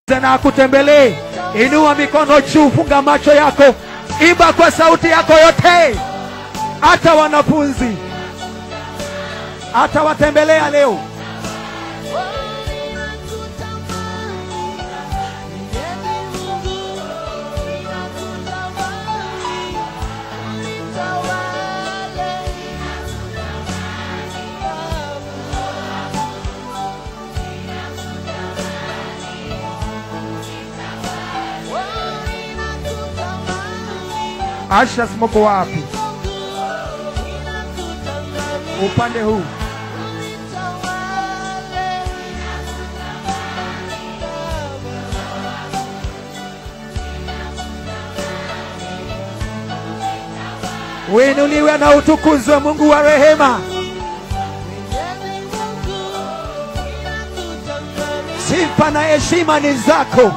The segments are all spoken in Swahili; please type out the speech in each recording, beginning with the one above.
na akutembelee. Inua mikono juu, funga macho yako, imba kwa sauti yako yote. Hata wanafunzi atawatembelea leo. Asha, mko wapi? Upande huu. Uinuliwe na utukuzwe Mungu wa rehema. Sifa na heshima ni zako.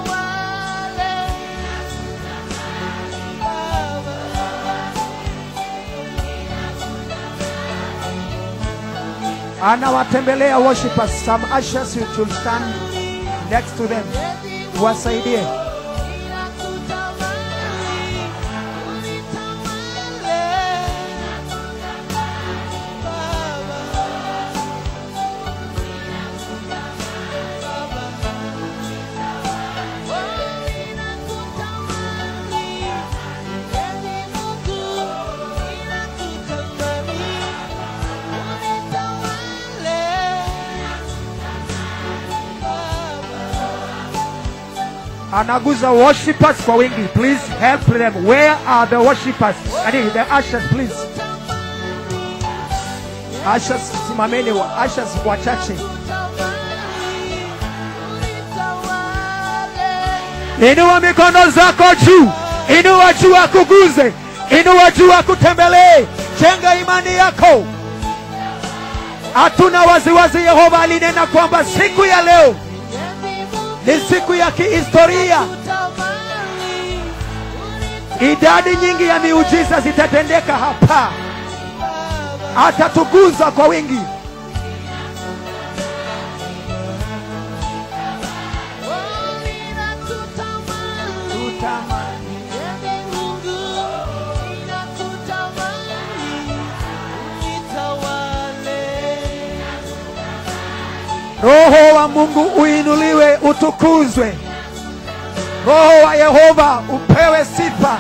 Anawatembelea worshipers. Some ushers you should stand next to them. Wasaidie. anaguza worshipers kwa wingi. Please help them. Where are the worshipers? Ani, the ushers please. Ushers simameni, wa- ushers wachache. Inua mikono zako juu, inua juu akuguze, inua juu akutembelee. Jenga imani yako. Hatuna waziwazi. Yehova alinena kwamba siku ya leo ni siku ya kihistoria. Idadi nyingi ya miujiza zitatendeka hapa, atatuguza kwa wingi. Roho wa Mungu uinuliwe, utukuzwe. Roho wa Yehova upewe sifa.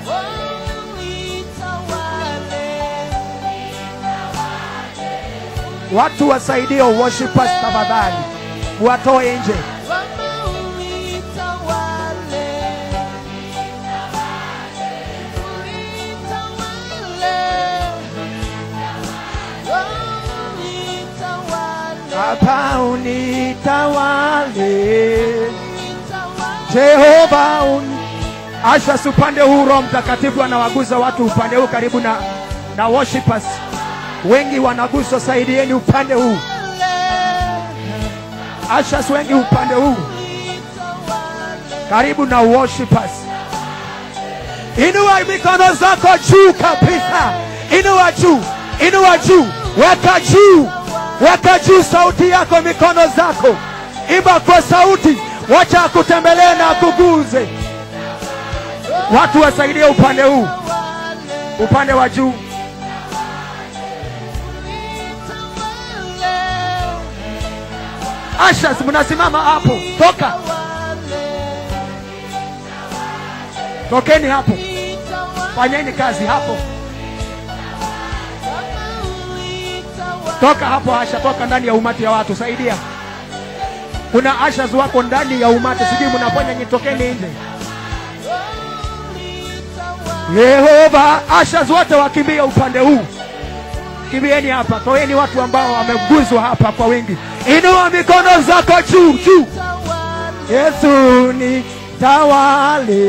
Watu wasaidie worshipers tafadhali, watoe nje. Hapa unitawale Jehova un... Asha, upande huu Roho Mtakatifu anawaguza watu upande huu karibu na, na worshipers wengi wanaguswa, saidieni upande huu. Ashas wengi upande huu karibu na worshipers. Inua mikono zako juu kabisa, inua juu, inua juu, weka juu, weka juu sauti yako, mikono zako, imba kwa sauti, wacha akutembelee na akuguze. Watu wasaidie upande huu, upande wa juu. Ashas, mnasimama hapo, toka, tokeni hapo, fanyeni kazi hapo, toka hapo. Asha, toka ndani ya umati ya watu, saidia. Kuna ashas wako ndani ya umati, sijui mnafanya nini, tokeni nje. Yehova, ashas wote wakimbia upande huu, kimbieni hapa, toeni watu ambao wameguzwa hapa kwa wingi. Inua mikono zako juu juu. Yesu ni tawale,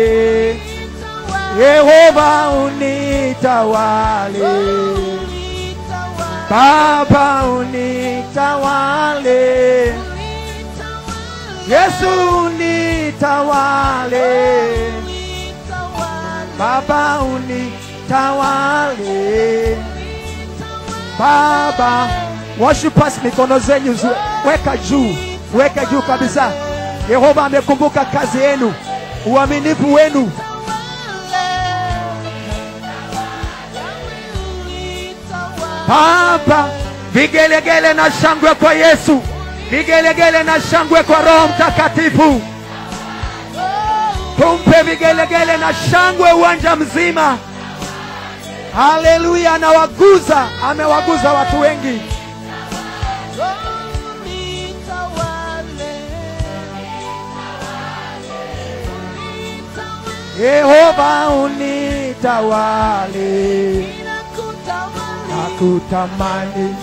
Yehova unitawale, Baba unitawale, Yesu unitawale, Baba unitawale, Baba Worshipers, mikono zenyu zi- weka juu, weka juu kabisa. Yehova amekumbuka kazi yenu, uaminifu wenu. Baba, vigelegele na shangwe kwa Yesu, vigelegele na shangwe kwa Roho Mtakatifu. Tumpe vigelegele na shangwe uwanja mzima. Haleluya! Anawaguza, amewaguza watu wengi. Yehova unitawale, nakutamani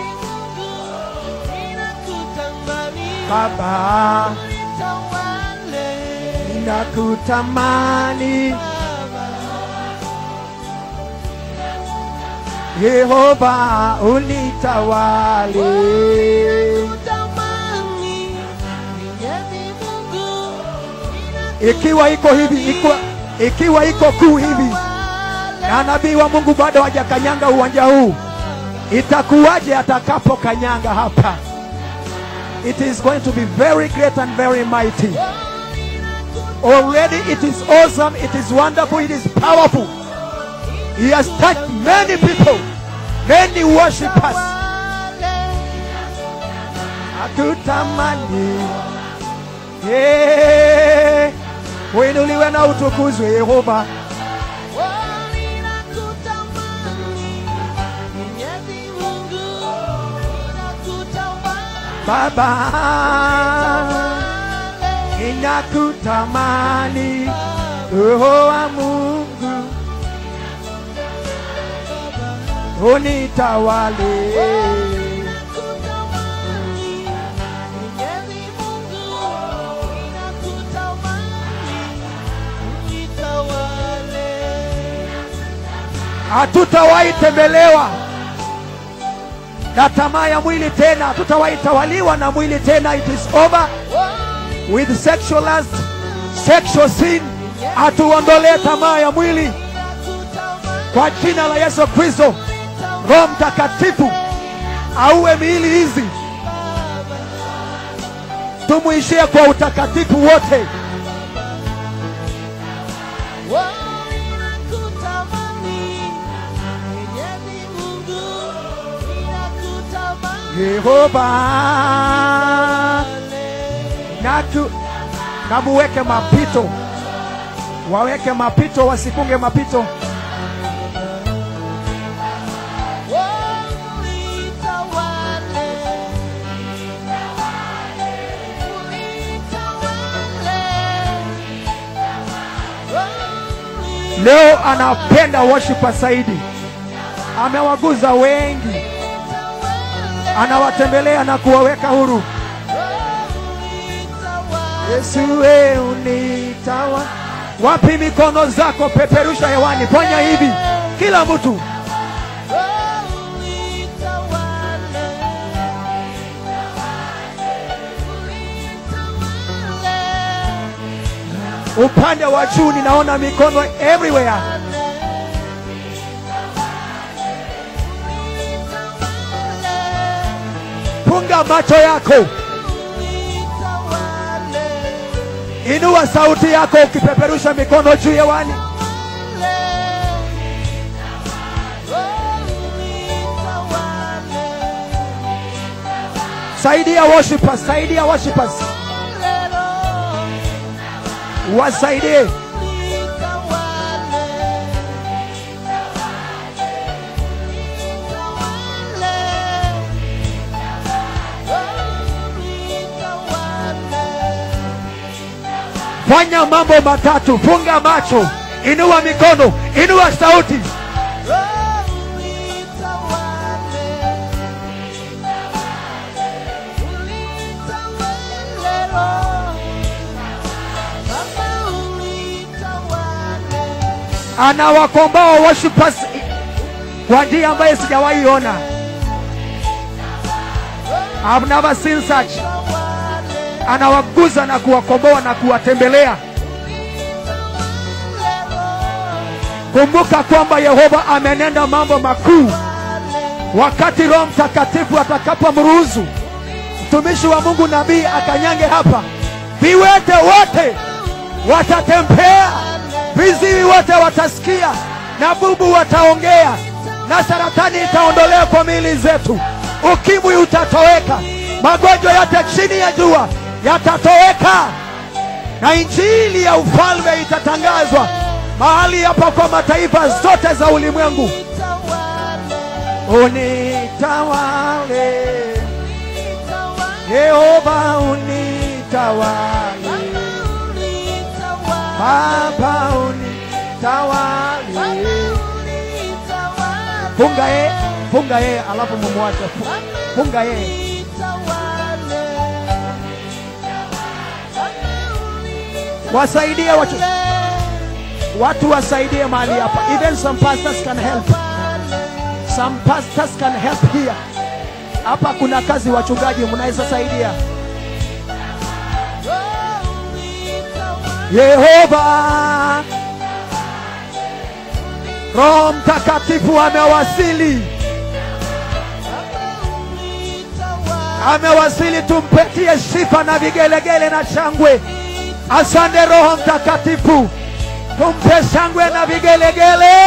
Baba, nakutamani Yehova unitawale. Ikiwa iko hivi, ikiwa, ikiwa iko kuu hivi na nabii wa Mungu bado hajakanyanga uwanja huu, itakuwaje atakapokanyanga hapa? It is going to be very great and very mighty. Already it is awesome, it is wonderful, it is powerful. He has touched many people, many worshippers. Akutamani. Yeah. Uinuliwe na utukuzwe Yehova. Baba, ninakutamani Roho wa Mungu unitawale. Hatutawahi tembelewa na tamaa ya mwili tena, hatutawahi tawaliwa na mwili tena. It is over with sexual lust, sexual sin. Atuondolee tamaa ya mwili kwa jina la Yesu Kristo. Roho Mtakatifu auwe miili hizi, tumwishie kwa utakatifu wote. Yehova natu namuweke mapito, waweke mapito, wasifunge mapito. Leo anapenda worshiper zaidi, amewaguza wengi, anawatembelea na kuwaweka huru. Yesu we unitawa. Wapi mikono zako? Peperusha hewani, fanya hivi, kila mtu. Upande wa juu ninaona mikono everywhere. Funga macho yako, inua sauti yako ukipeperusha mikono juu hewani. Saidia worshipers, saidia worshipers, wasaidie. Fanya mambo matatu, funga macho, inua mikono, inua sauti. Anawakomboa worshipers kwa njia ambayo sijawahi ona. I've never seen such. Anawaguza na kuwakomboa na kuwatembelea. Kumbuka kwamba Yehova amenenda mambo makuu. Wakati Roho Mtakatifu atakapomruhusu mtumishi wa Mungu nabii akanyange hapa, viwete wote watatembea, viziwi wote watasikia, na bubu wataongea, na saratani itaondolewa kwa miili zetu, ukimwi utatoweka, magonjwa yote chini ya jua yatatoweka, na injili ya ufalme itatangazwa mahali hapa kwa mataifa zote za ulimwengu. Unitawale Yehova, unitawale Baba, unitawale. Funga ye, funga ye, alafu mumwache. Funga ye. Wasaidie watu, watu wasaidie mahali hapa. Even some pastors can help. Some pastors can help here. Hapa kuna kazi wachungaji mnaweza saidia. Yehova, Roho Mtakatifu amewasili, amewasili. Tumpetie sifa na vigelegele na shangwe. Asante Roho Mtakatifu, tumpe shangwe na vigelegele.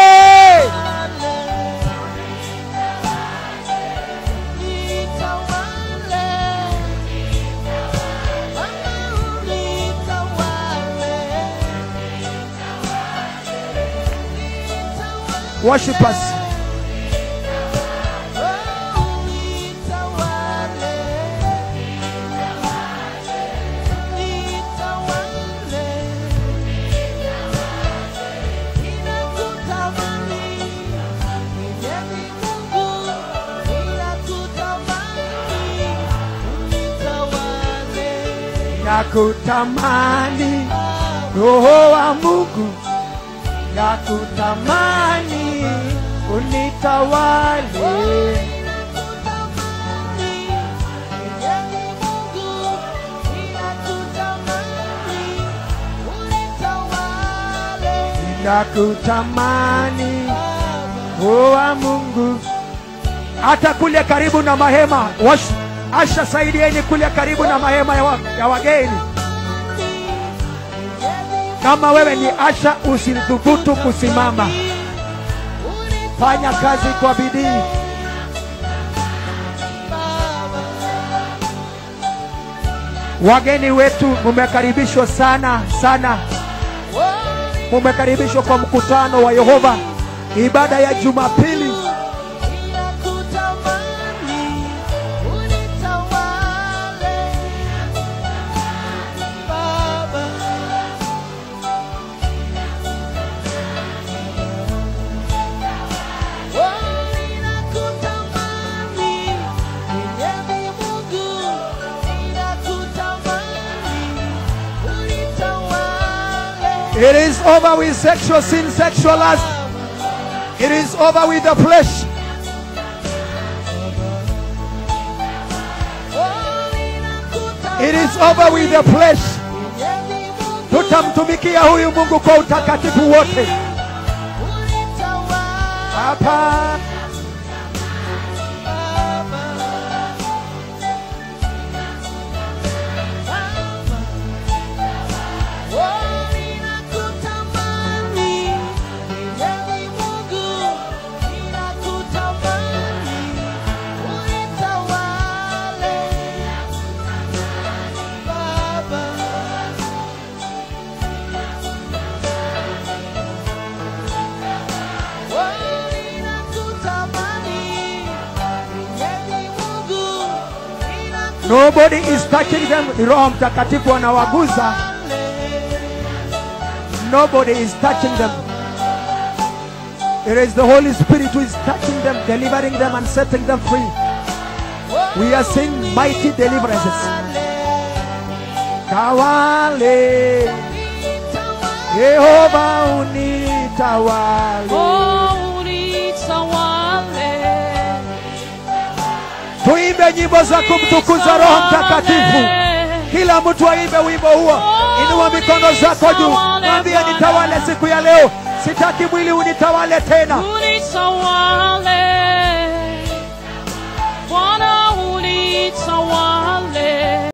Worship us. Nakutamani Roho wa Mungu, nakutamani unitawale. Nakutamani Roho wa Mungu, hata kule karibu na mahema wash, Asha, saidieni kule karibu na mahema ya, wa, ya wageni. Kama wewe ni Asha, usithubutu kusimama, fanya kazi kwa bidii. Wageni wetu mumekaribishwa sana sana, mumekaribishwa kwa mkutano wa Yehova, ibada ya Jumapili. It is over with sexual sin, sexual lust. It is over with the flesh. It is over with the flesh. Tutamtumikia huyu Mungu kwa utakatifu wote. Hapa nobody is touching them. Roho Mtakatifu anawaguza. Nobody is touching them. It is the Holy Spirit who is touching them, delivering them, and setting them free. We are seeing mighty deliverances. Tawale, Yehova unitawale. Oh, unitawale. Tuimbe nyimbo za kumtukuza Roho Mtakatifu. Kila mtu aimbe wimbo huo. Inua mikono zako juu, mwambie nitawale siku ya leo. Sitaki mwili unitawale tena. Unitawale. Bwana unitawale.